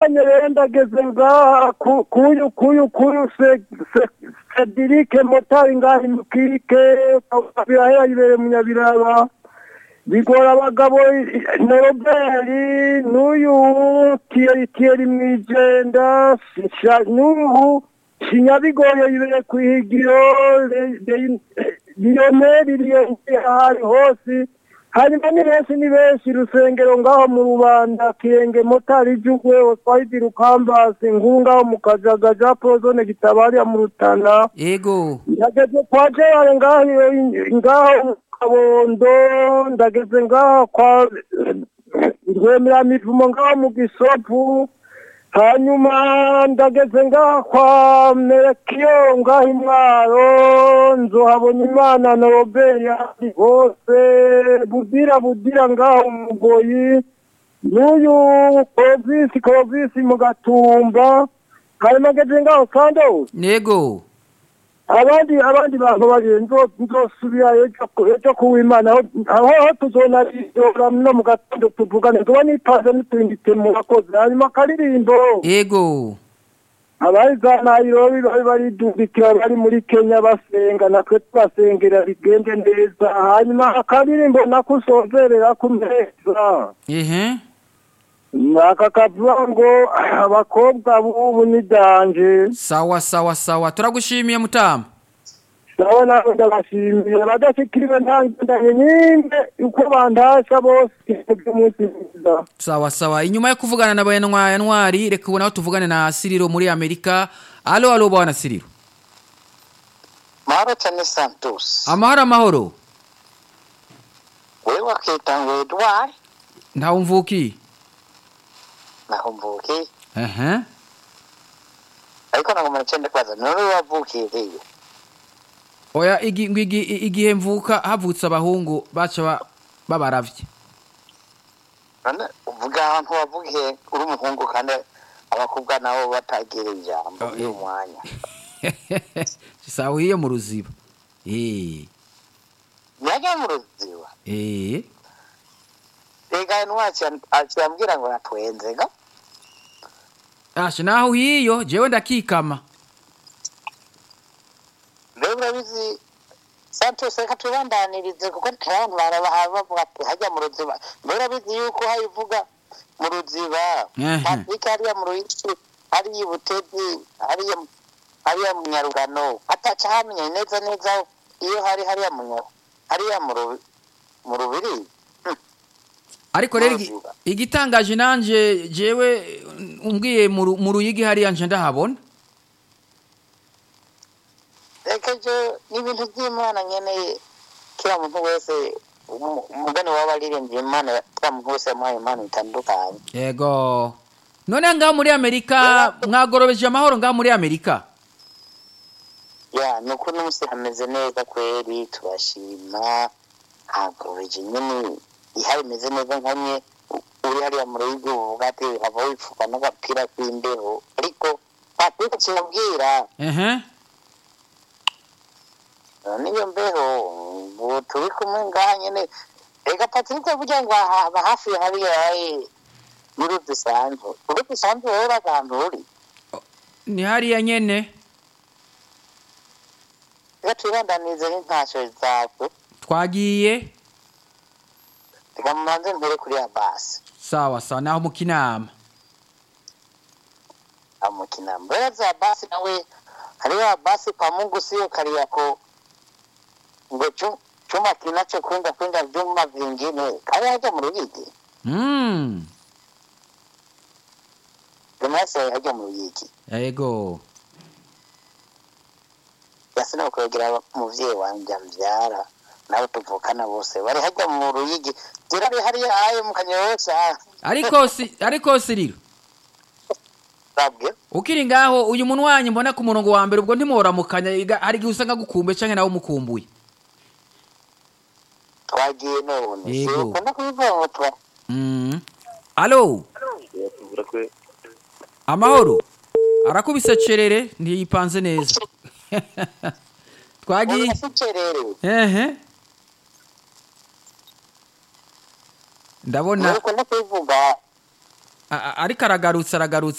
onye rero ndageze ngaha ku- kuyu kuyu kuyu se- se- sedirike motari ngaha imukike birahera yibere munyabiraba bigora abagabo noroberi n'uyu tiyeri tiyeri mwijenda sha- n'ubu sinyabigoye yibere kwihigiro lioneri liyoneri ahari hose hanyuma ni benshi ni benshi rusengero ngaho mu rubanda kirenge motari jugwe oswahidi rukambasi nkuru ngaho mu kajaga ja pozone gitabariya mu rutana yego ndageze kwa gerard ngaho ngaho mu kabondo ndageze ngaho kwa rwemera mivumo ngaho mu gisopu hanyuma ndageze ngaho kwa merekiyo ngaho imwaro nzohabona imana na robert yandi hose budira budira ngaho umugoyi n'uyu korovisi korovisi mu gatumba hanyuma ngeze ngaho sandos yego abandi abandi bantu bari nzo- nzosubira ejo ku- ejo kuwimana aho aho tuzonarindora no mu gatondo tuvugane tuba nipanze n'utuyindite mu bakozi hanyuma akaririmbo yego abari za nairobi bari baridubikira bari muri kenya basenga natwe tubasengera bigende neza hanyuma akaririmbo nako usozerera ku meza ehe aka kavuga ngo abakobwa b'ubu ni danje sawa sawa sawa turagushimiye mutama nawe nawe ndabashimiye abadashikiriwe ntangendanye nimbe uko bandasha bose by'umunsi mwiza sawa sawa inyuma yo kuvugana na bayanwa yanwari reka ubu naho tuvugane na siriro muri amerika alo alo bwana siriro mahoro cyane santos amahoro amahoro wewe wakita ngo edward ntawe mvuki naho mvuki ehe ariko ntabwo muracende kwaza none wavukiye hehe oya igi- ngo igi- igihe mvuka havutse abahungu baca ba- babaravye none uvuga ahantu wavukiye uri umuhungu kandi abakobwa nabo batagira ijambo Oh, muri uyu mwanya sawa uhiye mu ruziba eh yajya mu ruziba eh rega nwaci akiyambwira ngo natwenze ga ashe naho uhiyo jewe ndakikama rero urabizi santos reka tubandanirize kuko hari abantu baraba bavuga ati hajya mu ruziba mbere urabizi yuko hayivuga mu ruziba Ehe. afurika hariya mu ruyisi hariya ibutezi hariya hariya mu nyarugano ataca hamenya neza neza iyo hari hariya mu Nya- hariya mu Rubi- mu rubiri ariko rero igi- Mazuba. igitangaje nanje jewe umbwiye mu Ru- mu ruyigi hariya nje ndahabona reka je n'ibintu by'imana nkeneye kila muntu wese umu- umugani waba aririmbye imana kila muntu wese yamuhaye impano bitandukanye yego none ngaho muri amerika mwagorobeje amahoro ngaho muri amerika ya ni uko n'umunsi hameze neza kweri turashima hagorobeje nyine ihari imeze neza nkanye u- uri hariya mu rugo uvuga ati hava wipfuka n'agapira k'imbeho ariko patrick kimubwira ehe niyo mbeho ubu turi kumwe ngaha nyine reka patrick burya ngo haba hafi ya hariya eh, y'uruzi sanzwe uruzi sanzwe rero ahantu uri ni hariya nyene reka twibandanize n'intashyo zawe twagiye reka mubanze mbere kuri ya basi sawa sawa naho mu kinama amukina mbere za basi nawe hariya basi kwa mungu sio kariako ngo chu- chuma kinachokwenda kwenda vyuma vingine kari haja mu ruyigi mm. vinase haja mu ruyigi yego yasina kwegera umuvyeyi wanje amvyara nabo tuvukana bose bari haja mu ruyigi zirari hariya ayo mu kanyosha ariko si ariko siriro babwe ukiri ngaho uyu muntu wanyu mbona ku murongo wa mbere ubwo ntimuhoramukanya iga- hari igihe usanga gukumbuye canke nawe umukumbuye twagiye none Yego. ukunda kubivuga ngo tuba mm. alo amahoro arakubise cerere ntiyipanze neza twagiye urasicererewe ehe ndabona ukunda kubivuga a- a- ariko aragarutse aragarutse